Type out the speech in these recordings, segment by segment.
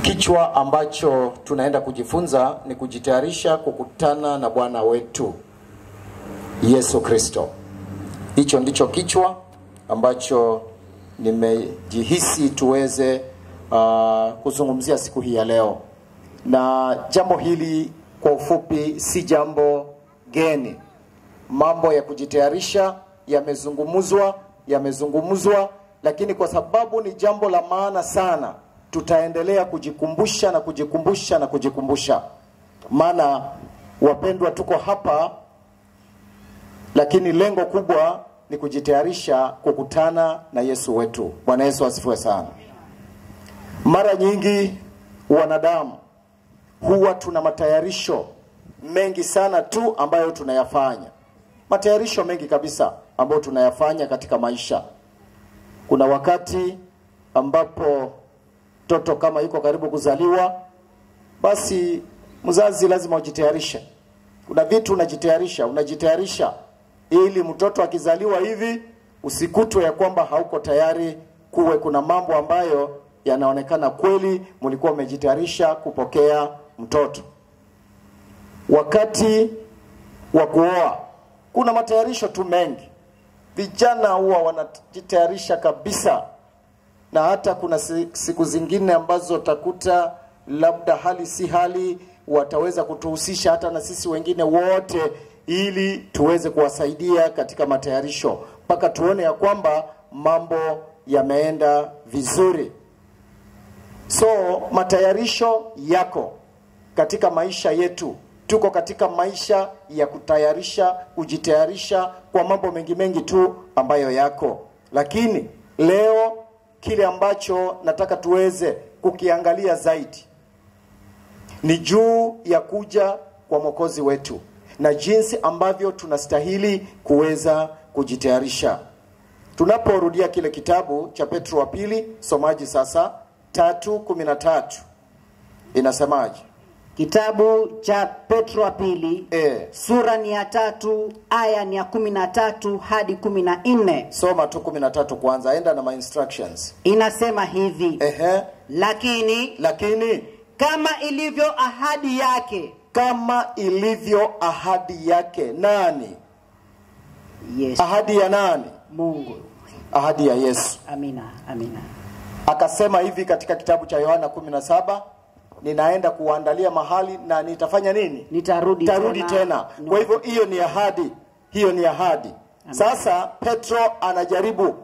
Kichwa ambacho tunaenda kujifunza ni kujitayarisha kukutana na Bwana wetu Yesu Kristo. Hicho ndicho kichwa ambacho nimejihisi tuweze uh, kuzungumzia siku hii ya leo, na jambo hili kwa ufupi si jambo geni. Mambo ya kujitayarisha yamezungumzwa, yamezungumzwa, lakini kwa sababu ni jambo la maana sana, tutaendelea kujikumbusha na kujikumbusha na kujikumbusha, maana wapendwa, tuko hapa lakini lengo kubwa ni kujitayarisha kukutana na Yesu wetu. Bwana Yesu asifiwe sana. Mara nyingi wanadamu huwa tuna matayarisho mengi sana tu ambayo tunayafanya, matayarisho mengi kabisa ambayo tunayafanya katika maisha. Kuna wakati ambapo mtoto kama yuko karibu kuzaliwa, basi mzazi lazima ujitayarishe. Kuna vitu unajitayarisha, unajitayarisha ili mtoto akizaliwa hivi usikutwe ya kwamba hauko tayari, kuwe kuna mambo ambayo yanaonekana kweli mlikuwa umejitayarisha kupokea mtoto. Wakati wa kuoa kuna matayarisho tu mengi, vijana huwa wanajitayarisha kabisa, na hata kuna siku zingine ambazo utakuta labda hali si hali, wataweza kutuhusisha hata na sisi wengine wote ili tuweze kuwasaidia katika matayarisho mpaka tuone ya kwamba mambo yameenda vizuri. So matayarisho yako katika maisha yetu, tuko katika maisha ya kutayarisha, kujitayarisha kwa mambo mengi mengi tu ambayo yako, lakini leo kile ambacho nataka tuweze kukiangalia zaidi ni juu ya kuja kwa Mwokozi wetu na jinsi ambavyo tunastahili kuweza kujitayarisha. Tunaporudia kile kitabu cha Petro wa pili, somaji sasa tatu kumi na tatu inasemaje? Kitabu cha Petro wa pili E, sura ni ya tatu aya ni ya kumi na tatu hadi kumi na nne soma tu kumi na tatu kwanza, enda na my instructions. inasema hivi Ehe, lakini lakini kama ilivyo ahadi yake kama ilivyo ahadi yake nani? Yesu Ahadi ya nani? Mungu Ahadi ya Yesu. amina amina Akasema hivi katika kitabu cha Yohana 17, ninaenda kuandalia mahali na nitafanya nini? nitarudi tarudi tena. No. Kwa hivyo hiyo ni ahadi, hiyo ni ahadi. Sasa Petro anajaribu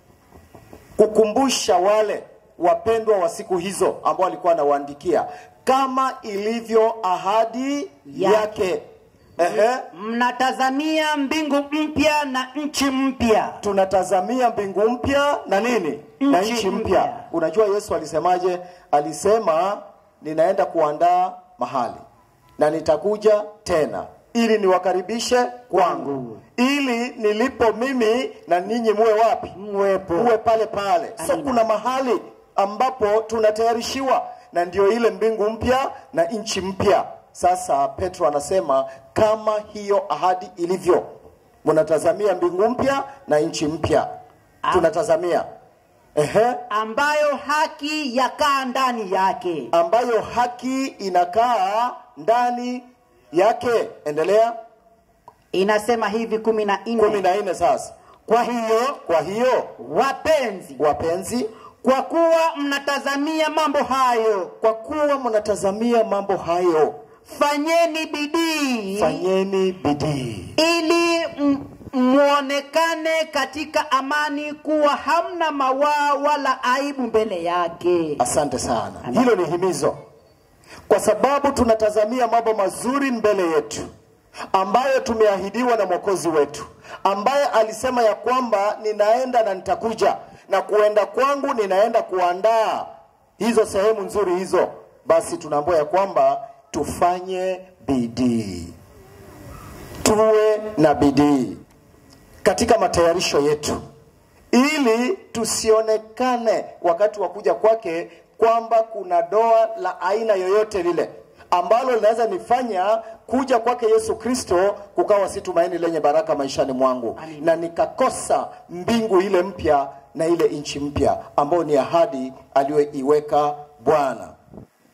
kukumbusha wale wapendwa wa siku hizo ambao alikuwa anawaandikia kama ilivyo ahadi Yake. yake. Ehe, mnatazamia mbingu mpya na nchi mpya tunatazamia mbingu mpya na nini na Nchi nchi mpya. mpya. Unajua Yesu alisemaje? Alisema ninaenda kuandaa mahali na nitakuja tena ili niwakaribishe kwangu, ili nilipo mimi na ninyi muwe wapi? mwepo Muwe pale pale. So Amina. kuna mahali ambapo tunatayarishiwa, na ndio ile mbingu mpya na nchi mpya. Sasa Petro anasema kama hiyo ahadi ilivyo, mnatazamia mbingu mpya na nchi mpya. Tunatazamia ehe, ambayo haki yakaa ndani yake ambayo haki inakaa ndani yake. Endelea inasema hivi kumi na kumi nne na nne. Sasa kwa hiyo kwa hiyo wapenzi wapenzi, kwa kuwa mnatazamia mambo hayo kwa kuwa mnatazamia mambo hayo, fanyeni bidii fanyeni bidii ili m- muonekane katika amani kuwa hamna mawaa wala aibu mbele yake Asante sana, Amen. hilo ni himizo, kwa sababu tunatazamia mambo mazuri mbele yetu ambayo tumeahidiwa na Mwokozi wetu, ambaye alisema ya kwamba ninaenda na nitakuja, na kuenda kwangu ninaenda kuandaa hizo sehemu nzuri hizo. Basi tunaambiwa ya kwamba tufanye bidii, tuwe na bidii katika matayarisho yetu ili tusionekane wakati wa kuja kwake kwamba kuna doa la aina yoyote lile ambalo linaweza nifanya kuja kwake Yesu Kristo kukawa si tumaini lenye baraka maishani mwangu Amen. na nikakosa mbingu ile mpya na ile nchi mpya ambayo ni ahadi aliyoiweka Bwana.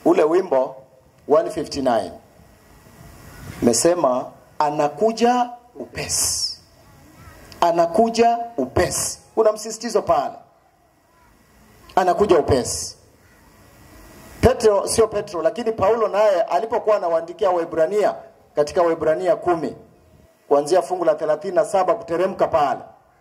ule wimbo 159 mesema anakuja upesi anakuja upesi kuna msisitizo pale anakuja upesi petro sio petro lakini paulo naye alipokuwa anawaandikia waibrania katika waibrania kumi kuanzia fungu la 37 kuteremka pale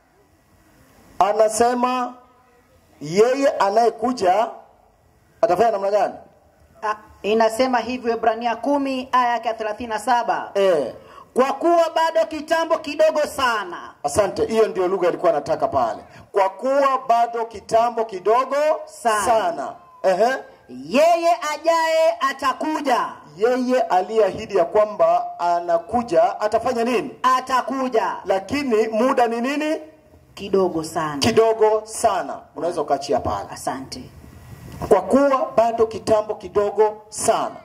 anasema yeye anayekuja atafanya namna gani Ah, inasema hivyo Ibrania kumi aya yake ya 37 e, kwa kuwa bado kitambo kidogo sana asante hiyo ndio lugha ilikuwa anataka pale kwa kuwa bado kitambo kidogo Sana. sana. Ehe. yeye ajaye atakuja yeye aliyeahidi ya kwamba anakuja atafanya nini atakuja lakini muda ni nini kidogo sana kidogo sana unaweza ukaachia pale asante kwa kuwa bado kitambo kidogo sana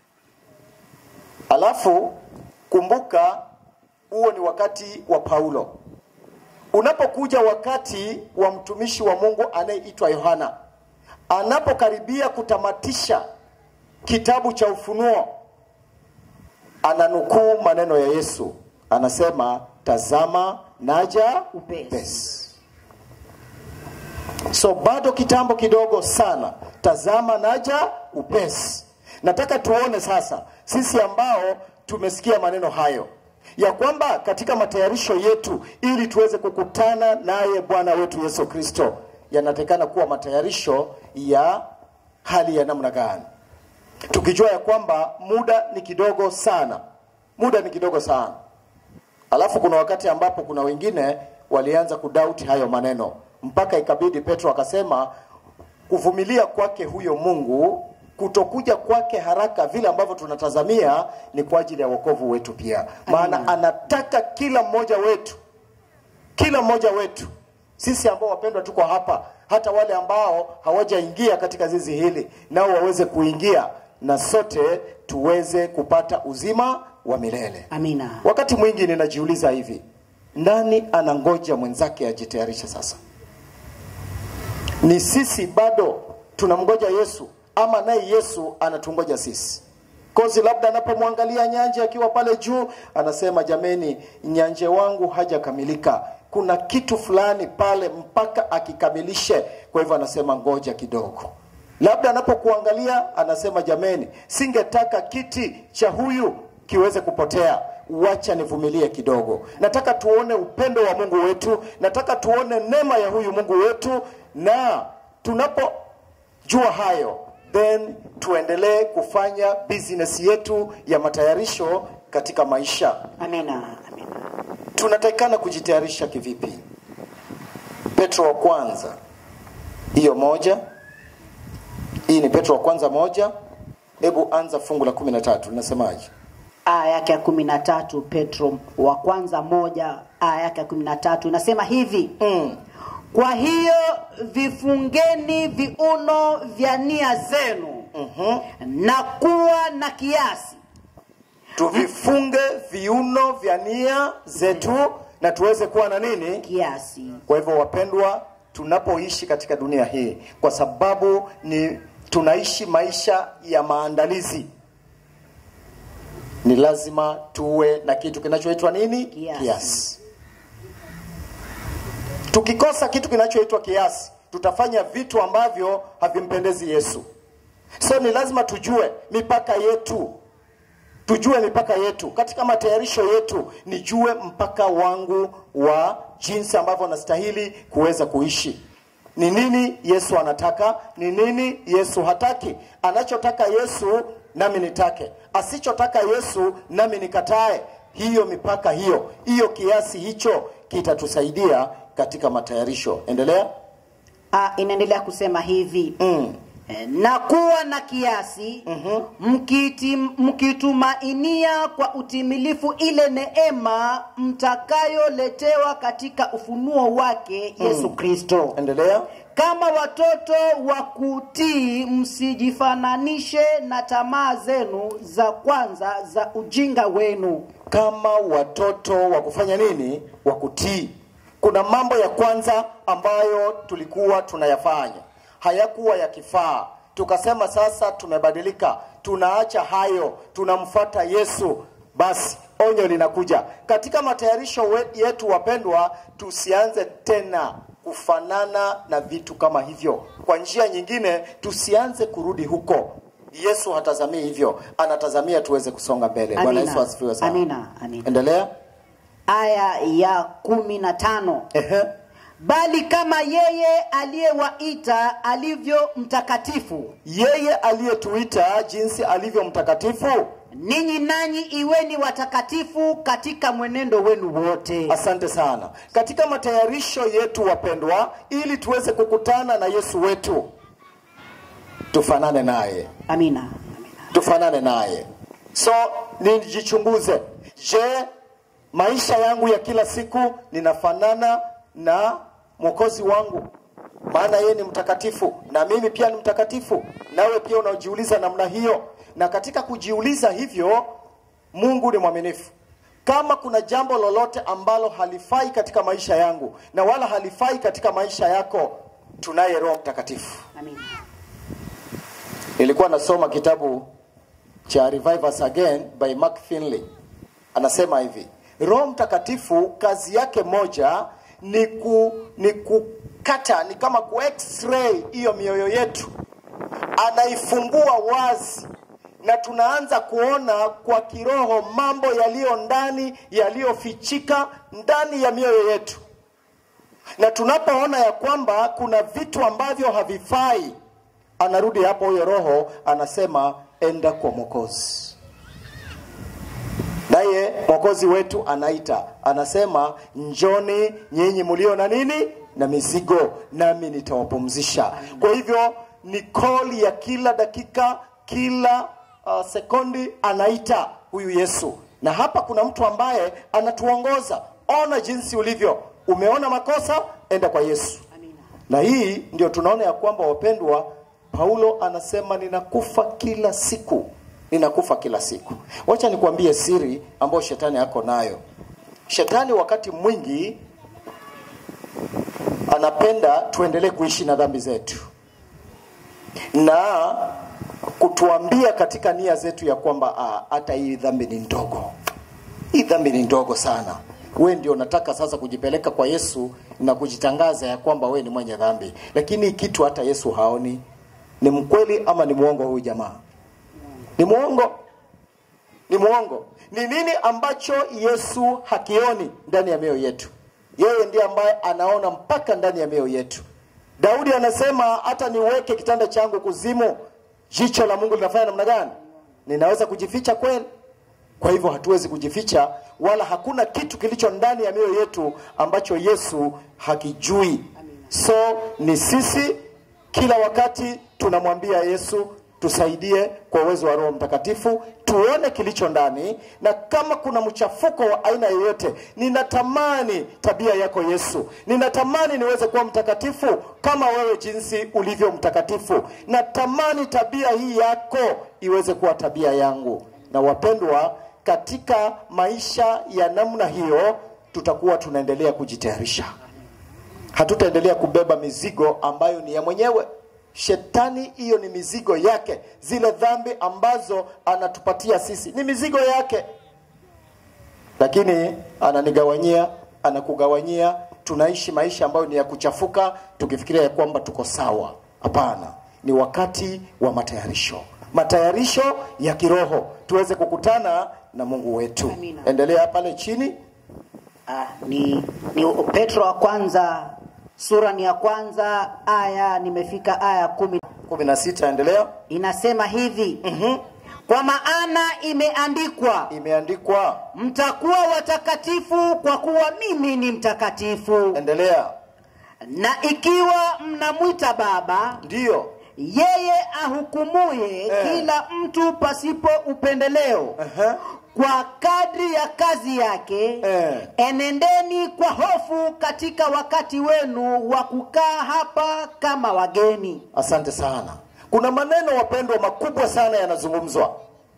alafu kumbuka huo ni wakati wa paulo unapokuja wakati wa mtumishi wa mungu anayeitwa yohana anapokaribia kutamatisha kitabu cha ufunuo ananukuu maneno ya yesu anasema tazama naja Upesi. upesi so bado kitambo kidogo sana tazama naja upesi nataka tuone sasa sisi ambao tumesikia maneno hayo ya kwamba katika matayarisho yetu ili tuweze kukutana naye bwana wetu yesu kristo yanatakikana kuwa matayarisho ya hali ya namna gani tukijua ya kwamba muda ni kidogo sana muda ni kidogo sana alafu kuna wakati ambapo kuna wengine walianza kudauti hayo maneno mpaka ikabidi petro akasema kuvumilia kwake huyo mungu kutokuja kwake haraka vile ambavyo tunatazamia ni kwa ajili ya wokovu wetu pia maana anataka kila mmoja wetu kila mmoja wetu sisi ambao wapendwa tuko hapa hata wale ambao hawajaingia katika zizi hili nao waweze kuingia na sote tuweze kupata uzima wa milele amina wakati mwingi ninajiuliza hivi nani anangoja mwenzake ajitayarishe sasa ni sisi bado tunamgoja yesu ama naye yesu anatungoja sisi kozi labda anapomwangalia nyanje akiwa pale juu anasema jameni nyanje wangu hajakamilika kuna kitu fulani pale mpaka akikamilishe kwa hivyo anasema ngoja kidogo labda anapokuangalia anasema jameni singetaka kiti cha huyu kiweze kupotea wacha nivumilie kidogo nataka tuone upendo wa mungu wetu nataka tuone neema ya huyu mungu wetu na tunapojua hayo then tuendelee kufanya business yetu ya matayarisho katika maisha amina amina tunatakikana kujitayarisha kivipi petro wa kwanza hiyo moja hii ni petro wa kwanza moja hebu anza fungu la kumi na tatu linasemaje aya yake ya kumi na tatu petro wa kwanza moja aya yake ya kumi na tatu inasema hivi mm. kwa hiyo vifungeni viuno vya nia zenu mm-hmm. na kuwa na kiasi tuvifunge viuno vya nia zetu na tuweze kuwa na nini kiasi kwa hivyo wapendwa tunapoishi katika dunia hii kwa sababu ni tunaishi maisha ya maandalizi ni lazima tuwe na kitu kinachoitwa nini Kiasi. kiasi tukikosa kitu kinachoitwa kiasi tutafanya vitu ambavyo havimpendezi yesu so ni lazima tujue mipaka yetu tujue mipaka yetu katika matayarisho yetu nijue mpaka wangu wa jinsi ambavyo nastahili kuweza kuishi ni nini yesu anataka ni nini yesu hataki anachotaka yesu nami nitake asichotaka yesu nami nikatae hiyo mipaka hiyo hiyo kiasi hicho kitatusaidia katika matayarisho endelea Ah, inaendelea kusema hivi mm. Eh, na kuwa na kiasi mkiti, mkitumainia kwa utimilifu ile neema mtakayoletewa katika ufunuo wake yesu kristo endelea kama watoto wa kutii msijifananishe na tamaa zenu za kwanza za ujinga wenu kama watoto wa kufanya nini wa kutii kuna mambo ya kwanza ambayo tulikuwa tunayafanya hayakuwa yakifaa tukasema sasa tumebadilika tunaacha hayo tunamfuata yesu basi onyo linakuja katika matayarisho we- yetu wapendwa tusianze tena kufanana na vitu kama hivyo kwa njia nyingine tusianze kurudi huko yesu hatazamii hivyo anatazamia tuweze kusonga mbele bwana Amina. yesu asifiwe sana Amina, amina. endelea aya ya kumi na tano Ehe. bali kama yeye aliyewaita alivyo mtakatifu yeye aliyetuita jinsi alivyo mtakatifu ninyi nanyi iweni watakatifu katika mwenendo wenu wote asante sana katika matayarisho yetu wapendwa ili tuweze kukutana na yesu wetu tufanane naye amina, amina. tufanane naye so nijichunguze je maisha yangu ya kila siku ninafanana na mwokozi wangu maana yeye ni mtakatifu na mimi pia ni mtakatifu nawe pia unajiuliza namna hiyo na katika kujiuliza hivyo mungu ni mwaminifu kama kuna jambo lolote ambalo halifai katika maisha yangu na wala halifai katika maisha yako tunaye roho mtakatifu amina. nilikuwa nasoma kitabu cha Revive Us Again by Mark Finley. Anasema hivi, Roho Mtakatifu kazi yake moja ni ku, ni kukata, ni kama ku x-ray hiyo mioyo yetu, anaifungua wazi na tunaanza kuona kwa kiroho mambo yaliyo ndani yaliyofichika ndani ya mioyo yetu na tunapoona ya kwamba kuna vitu ambavyo havifai anarudi hapo huyo roho anasema enda kwa mwokozi naye mwokozi wetu anaita anasema njoni nyinyi mlio na nini na mizigo nami nitawapumzisha kwa hivyo ni koli ya kila dakika kila uh, sekundi anaita huyu yesu na hapa kuna mtu ambaye anatuongoza ona jinsi ulivyo umeona makosa enda kwa yesu Amina. na hii ndio tunaona ya kwamba wapendwa paulo anasema ninakufa kila siku ninakufa kila siku wacha nikuambie siri ambayo shetani ako nayo shetani wakati mwingi anapenda tuendelee kuishi na dhambi zetu na kutuambia katika nia zetu ya kwamba ah, hata hii dhambi ni ndogo hii dhambi ni ndogo sana we ndio unataka sasa kujipeleka kwa yesu na kujitangaza ya kwamba we ni mwenye dhambi lakini hii kitu hata yesu haoni ni mkweli ama ni mwongo huyu jamaa ni mwongo ni mwongo ni nini ambacho yesu hakioni ndani ya mioyo yetu yeye ndiye ambaye anaona mpaka ndani ya mioyo yetu daudi anasema hata niweke kitanda changu kuzimu jicho la mungu linafanya namna gani ninaweza kujificha kweli kwa hivyo hatuwezi kujificha wala hakuna kitu kilicho ndani ya mioyo yetu ambacho yesu hakijui so ni sisi kila wakati tunamwambia yesu tusaidie kwa uwezo wa roho mtakatifu tuone kilicho ndani na kama kuna mchafuko wa aina yoyote ninatamani tabia yako yesu ninatamani niweze kuwa mtakatifu kama wewe jinsi ulivyo mtakatifu natamani tabia hii yako iweze kuwa tabia yangu na wapendwa katika maisha ya namna hiyo tutakuwa tunaendelea kujitayarisha hatutaendelea kubeba mizigo ambayo ni ya mwenyewe shetani hiyo ni mizigo yake zile dhambi ambazo anatupatia sisi ni mizigo yake lakini ananigawanyia anakugawanyia tunaishi maisha ambayo ni ya kuchafuka tukifikiria ya kwamba tuko sawa hapana ni wakati wa matayarisho matayarisho ya kiroho tuweze kukutana na mungu wetu Amina. endelea pale chini Ah, ni, ni petro wa kwanza sura ni ya kwanza aya nimefika aya kumi kumi na sita endelea inasema hivi mm-hmm. kwa maana imeandikwa imeandikwa mtakuwa watakatifu kwa kuwa mimi ni mtakatifu endelea na ikiwa mnamwita baba ndiyo yeye ahukumuye Eh. kila mtu pasipo upendeleo Aha. kwa kadri ya kazi yake Eh. enendeni kwa hofu katika wakati wenu wa kukaa hapa kama wageni asante sana kuna maneno wapendwa makubwa sana yanazungumzwa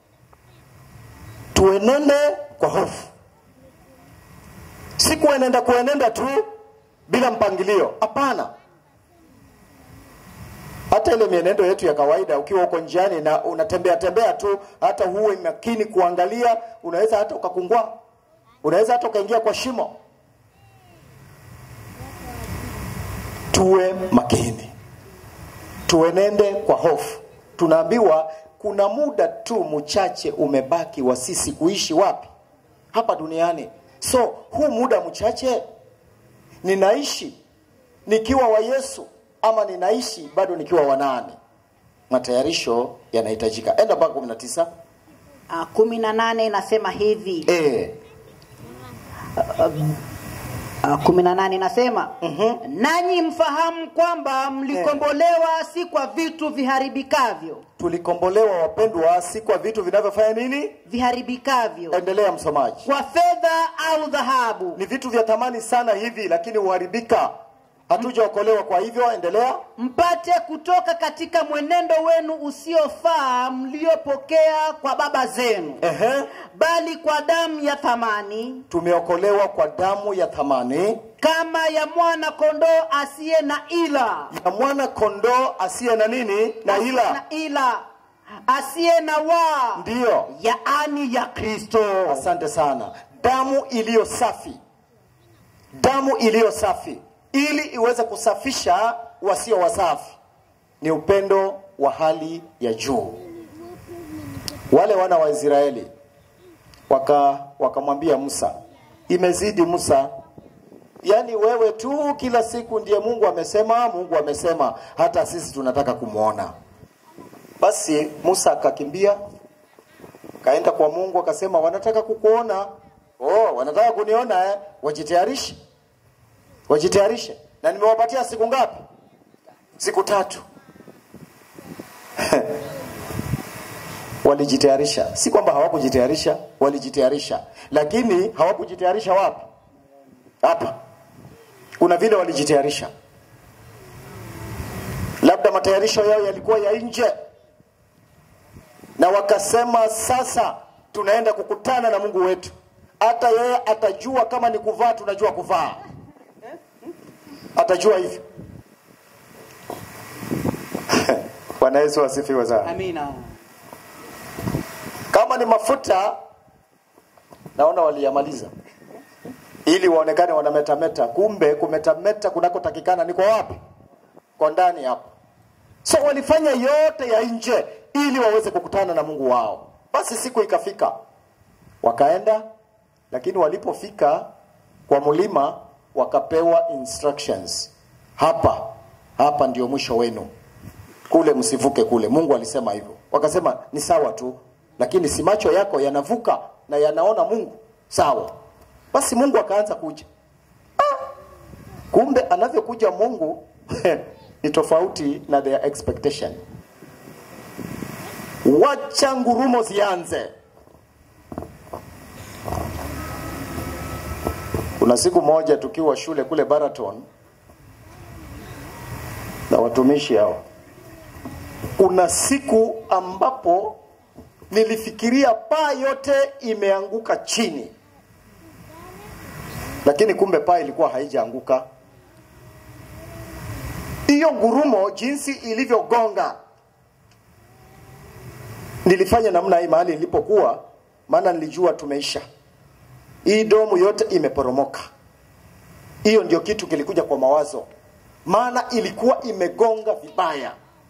tuenende kwa hofu si kuenenda kuenenda tu bila mpangilio hapana hata hata ile mienendo yetu ya kawaida ukiwa uko njiani na unatembea tembea tu hata huwe makini kuangalia unaweza hata ukakungua unaweza hata ukaingia kwa shimo tuwe makini tuenende kwa hofu tunaambiwa kuna muda tu mchache umebaki wa sisi kuishi wapi hapa duniani so huu muda mchache ninaishi nikiwa wa yesu ama ninaishi bado nikiwa wa nani matayarisho yanahitajika enda mpaka kumi na tisa Ah, kumi na nane inasema hivi e, Ah, kumi na nane inasema nanyi mfahamu kwamba mlikombolewa si kwa vitu viharibikavyo tulikombolewa wapendwa si kwa vitu vinavyofanya nini viharibikavyo endelea msomaji kwa fedha au dhahabu ni vitu vya thamani sana hivi lakini huharibika hatujaokolewa kwa hivyo endelea mpate kutoka katika mwenendo wenu usiofaa mliopokea kwa baba zenu Ehe. bali kwa damu ya thamani tumeokolewa kwa damu ya thamani kama ya mwana kondoo asiye na ila ya mwana kondoo asiye na nini na ila na ila asiye na waa ndiyo yaani ya kristo asante sana damu iliyo safi damu iliyo safi ili iweze kusafisha wasio wasafi ni upendo wa hali ya juu wale wana wa israeli waka wakamwambia musa imezidi musa yaani wewe tu kila siku ndiye mungu amesema mungu amesema hata sisi tunataka kumwona basi musa akakimbia kaenda kwa mungu akasema wanataka kukuona oh, wanataka kuniona eh? wajitayarishe wajitayarishe na nimewapatia siku ngapi siku tatu walijitayarisha si kwamba hawakujitayarisha walijitayarisha lakini hawakujitayarisha wapi hapa kuna vile walijitayarisha labda matayarisho yao yalikuwa ya nje na wakasema sasa tunaenda kukutana na mungu wetu hata yeye atajua kama ni kuvaa tunajua kuvaa atajua hivyo bwana yesu asifiwe sana amina kama ni mafuta naona waliyamaliza ili waonekane wanametameta kumbe kumetameta kunakotakikana niko wapi kwa ndani hapo so walifanya yote ya nje ili waweze kukutana na mungu wao basi siku ikafika wakaenda lakini walipofika kwa mlima wakapewa instructions hapa hapa ndio mwisho wenu kule msivuke kule mungu alisema hivyo wakasema ni sawa tu lakini si macho yako yanavuka na yanaona mungu sawa basi mungu akaanza kuja ah! kumbe anavyokuja mungu ni tofauti na their expectation wacha ngurumo zianze kuna siku moja tukiwa shule kule baraton na watumishi hao kuna siku ambapo nilifikiria paa yote imeanguka chini lakini kumbe paa ilikuwa haijaanguka hiyo ngurumo jinsi ilivyogonga nilifanya namna hii mahali nilipokuwa maana nilijua tumeisha hii domu yote imeporomoka hiyo ndio kitu kilikuja kwa mawazo maana ilikuwa imegonga vibaya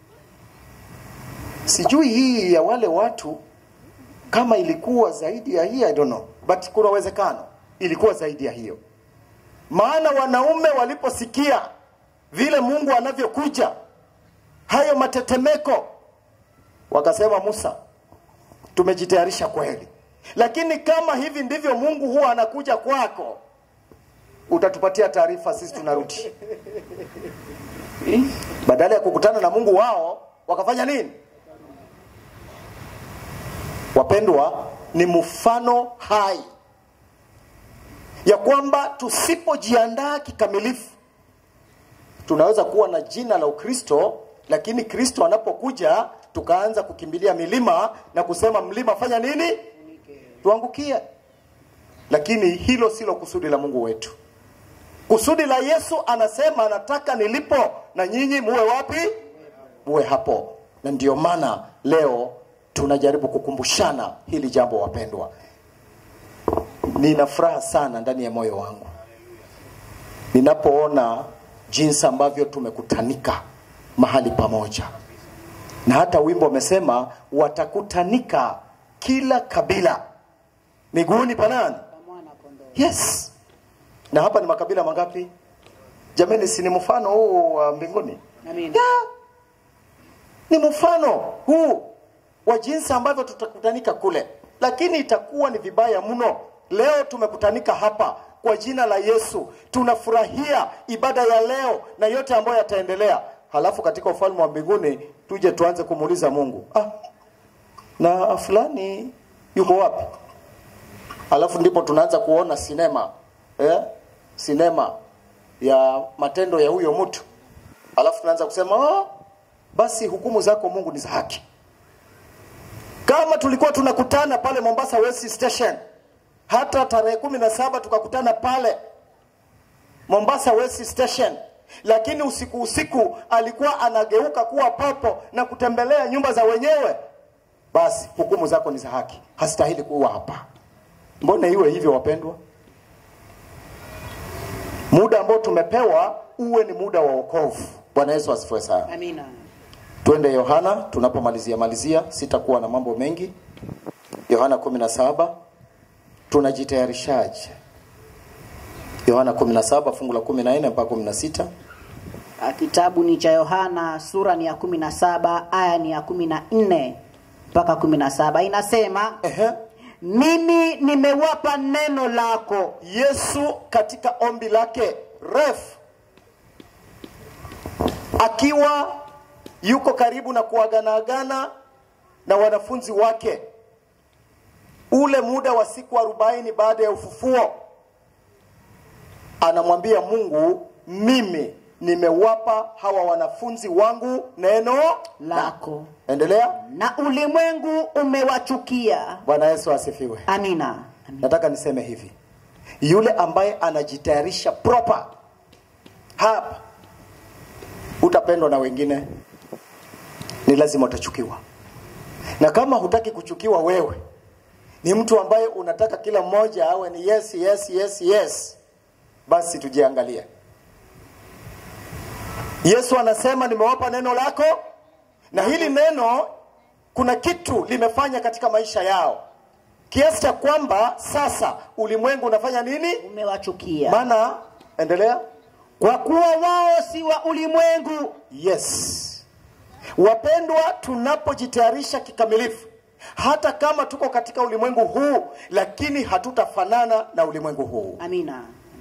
sijui hii ya wale watu kama ilikuwa zaidi ya hii I don't know but kuna uwezekano ilikuwa zaidi ya hiyo maana wanaume waliposikia vile mungu anavyokuja hayo matetemeko wakasema musa tumejitayarisha kweli lakini kama hivi ndivyo mungu huwa anakuja kwako utatupatia taarifa sisi tunarudi badala ya kukutana na mungu wao wakafanya nini wapendwa ni mfano hai ya kwamba tusipojiandaa kikamilifu tunaweza kuwa na jina la ukristo lakini kristo anapokuja tukaanza kukimbilia milima na kusema mlima fanya nini tuangukie lakini hilo silo kusudi la mungu wetu kusudi la yesu anasema anataka nilipo na nyinyi muwe wapi muwe hapo na ndio maana leo tunajaribu kukumbushana hili jambo wapendwa nina furaha sana ndani ya moyo wangu ninapoona jinsi ambavyo tumekutanika mahali pamoja na hata wimbo umesema watakutanika kila kabila miguuni panani yes na hapa ni makabila mangapi jamani si ni mfano huu wa mbinguni Amina. yeah. ni mfano huu wa jinsi ambavyo tutakutanika kule lakini itakuwa ni vibaya mno leo tumekutanika hapa kwa jina la yesu tunafurahia ibada ya leo na yote ambayo yataendelea halafu katika ufalme wa mbinguni tuje tuanze kumuuliza mungu ah, na fulani yuko wapi alafu ndipo tunaanza kuona sinema eh? sinema ya matendo ya huyo mtu alafu tunaanza kusema oh, basi hukumu zako mungu ni za haki kama tulikuwa tunakutana pale mombasa west station hata tarehe kumi na saba tukakutana pale mombasa west station lakini usiku usiku alikuwa anageuka kuwa popo na kutembelea nyumba za wenyewe basi hukumu zako ni za haki hastahili kuwa hapa mbona iwe hivyo wapendwa muda ambao tumepewa uwe ni muda wa wokovu bwana yesu asifiwe sana Amina. twende yohana tunapomalizia malizia sitakuwa na mambo mengi yohana 17 tunajitayarishaje yohana 17 fungu la 14 mpaka 16 Ah, Kitabu ni cha Yohana, sura ni ya kumi na saba aya ni ya kumi na nne mpaka kumi na saba inasema Ehe. mimi nimewapa neno lako yesu katika ombi lake refu akiwa yuko karibu na kuaganaagana na wanafunzi wake ule muda wa siku arobaini baada ya ufufuo anamwambia mungu mimi nimewapa hawa wanafunzi wangu neno lako endelea na ulimwengu umewachukia bwana yesu asifiwe amina, amina. nataka niseme hivi yule ambaye anajitayarisha proper hapa utapendwa na wengine ni lazima utachukiwa na kama hutaki kuchukiwa wewe ni mtu ambaye unataka kila mmoja awe ni yes yes yes yes basi tujiangalie yesu anasema nimewapa neno lako na hili neno kuna kitu limefanya katika maisha yao kiasi cha kwamba sasa ulimwengu unafanya nini umewachukia maana endelea kwa kuwa wao si wa ulimwengu yes wapendwa tunapojitayarisha kikamilifu hata kama tuko katika ulimwengu huu lakini hatutafanana na ulimwengu huu amina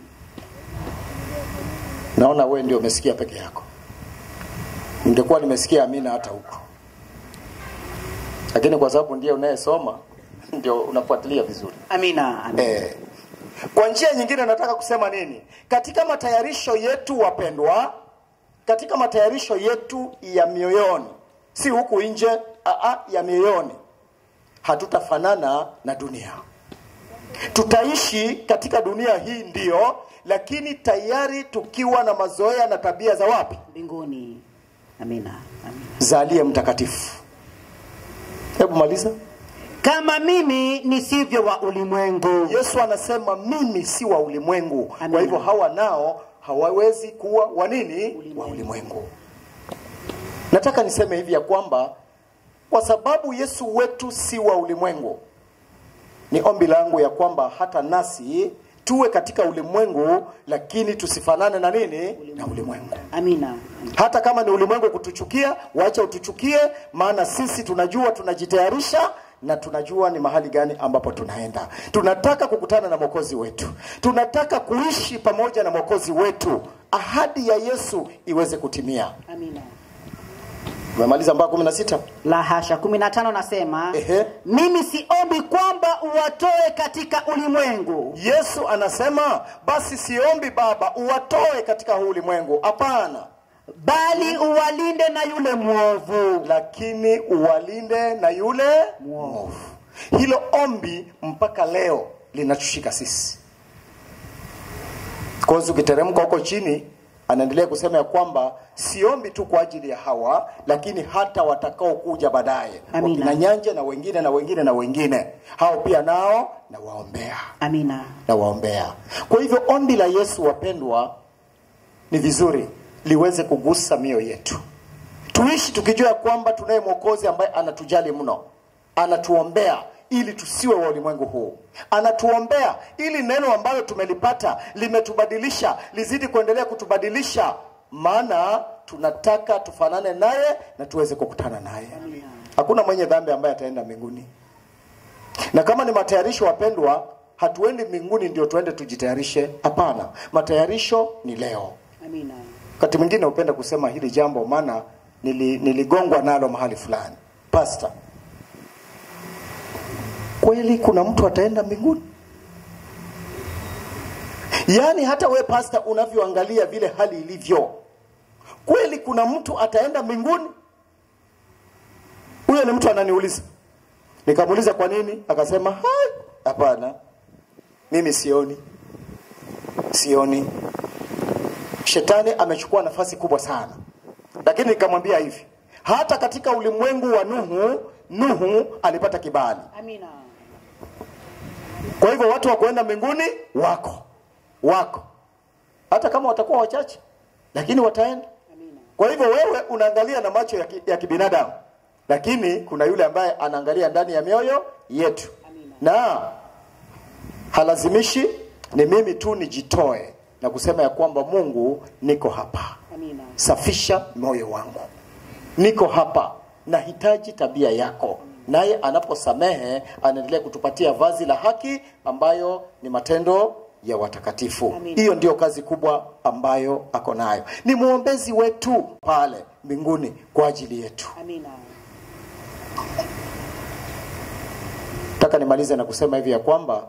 naona wewe ndio umesikia peke yako ningekuwa nimesikia amina hata huko lakini kwa sababu ndiye unayesoma ndio unafuatilia vizuri amina, amina. Eh, kwa njia nyingine nataka kusema nini katika matayarisho yetu wapendwa katika matayarisho yetu ya mioyoni si huku nje aa, ya mioyoni hatutafanana na dunia tutaishi katika dunia hii ndiyo lakini tayari tukiwa na mazoea na tabia za wapi mbinguni amina, amina. za aliye mtakatifu hebu maliza kama mimi nisivyo wa ulimwengu yesu anasema mimi si wa ulimwengu Amina. kwa hivyo hawa nao hawawezi kuwa wa nini Ulimwengu. wa ulimwengu nataka niseme hivi ya kwamba kwa sababu yesu wetu si wa ulimwengu ni ombi langu ya kwamba hata nasi tuwe katika ulimwengu lakini tusifanane na nini na ulimwengu amina hata kama ni ulimwengu kutuchukia wacha utuchukie maana sisi tunajua tunajitayarisha na tunajua ni mahali gani ambapo tunaenda tunataka kukutana na mwokozi wetu tunataka kuishi pamoja na mwokozi wetu ahadi ya yesu iweze kutimia amina umemaliza mpaka kumi na sita la hasha kumi na tano nasema Ehe. mimi siombi kwamba uwatoe katika ulimwengu yesu anasema basi siombi baba uwatoe katika huu ulimwengu hapana bali uwalinde na yule mwovu lakini uwalinde na yule mwovu hilo ombi mpaka leo linatushika sisi kozi ukiteremka huko chini anaendelea kusema ya kwamba siombi tu kwa ajili ya hawa lakini hata watakao kuja baadaye Amina. wakina nyanja na wengine na wengine na wengine hao pia nao nawaombea Amina. nawaombea kwa hivyo ombi la yesu wapendwa ni vizuri liweze kugusa mioyo yetu tuishi tukijua ya kwamba tunaye mwokozi ambaye anatujali mno anatuombea ili tusiwe wa ulimwengu huu anatuombea ili neno ambalo tumelipata limetubadilisha lizidi kuendelea kutubadilisha maana tunataka tufanane naye na tuweze kukutana naye hakuna mwenye dhambi ambaye ataenda mbinguni na kama ni matayarisho wapendwa hatuendi mbinguni ndio tuende tujitayarishe hapana matayarisho ni leo Amina. wakati mwingine hupenda kusema hili jambo maana nili, niligongwa nalo mahali fulani pasta kweli kuna mtu ataenda mbinguni yaani hata we pasta unavyoangalia vile hali ilivyo kweli kuna mtu ataenda mbinguni huyo ni mtu ananiuliza nikamuuliza kwa nini akasema "Hai, hapana mimi sioni sioni shetani amechukua nafasi kubwa sana lakini nikamwambia hivi hata katika ulimwengu wa nuhu nuhu alipata kibali Amina. kwa hivyo watu wa kuenda mbinguni wako wako hata kama watakuwa wachache lakini wataenda Amina. kwa hivyo wewe unaangalia na macho ya, ki, ya kibinadamu lakini kuna yule ambaye anaangalia ndani ya mioyo yetu Amina. na halazimishi ni mimi tu nijitoe na kusema ya kwamba mungu niko hapa Amina. safisha moyo wangu niko hapa nahitaji tabia yako naye anaposamehe anaendelea kutupatia vazi la haki ambayo ni matendo ya watakatifu Amina. hiyo ndio kazi kubwa ambayo ako nayo ni mwombezi wetu pale mbinguni kwa ajili yetu Amina. nataka nimalize na kusema hivi ya kwamba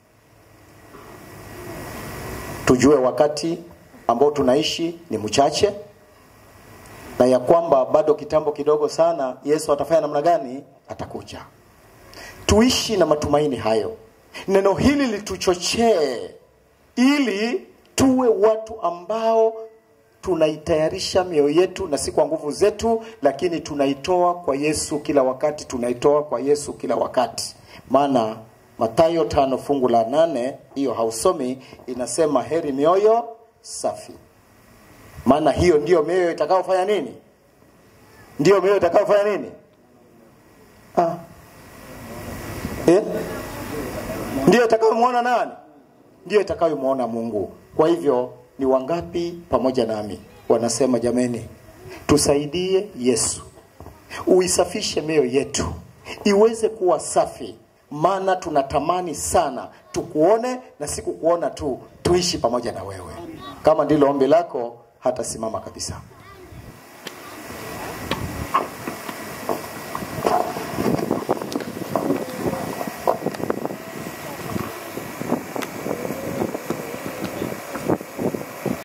tujue wakati ambao tunaishi ni mchache na ya kwamba bado kitambo kidogo sana yesu atafanya namna gani atakuja tuishi na matumaini hayo neno hili lituchochee ili tuwe watu ambao tunaitayarisha mioyo yetu na si kwa nguvu zetu lakini tunaitoa kwa yesu kila wakati tunaitoa kwa yesu kila wakati maana matayo tano fungu la nane hiyo hausomi inasema heri mioyo safi maana hiyo ndiyo mioyo itakayofanya nini ndiyo mioyo itakayofanya nini ah. eh? ndiyo itakayomwona nani ndiyo itakayomwona mungu kwa hivyo ni wangapi pamoja nami wanasema jameni tusaidie yesu uisafishe mioyo yetu iweze kuwa safi maana tunatamani sana tukuone na si kukuona tu tuishi pamoja na wewe kama ndilo ombi lako hata simama kabisa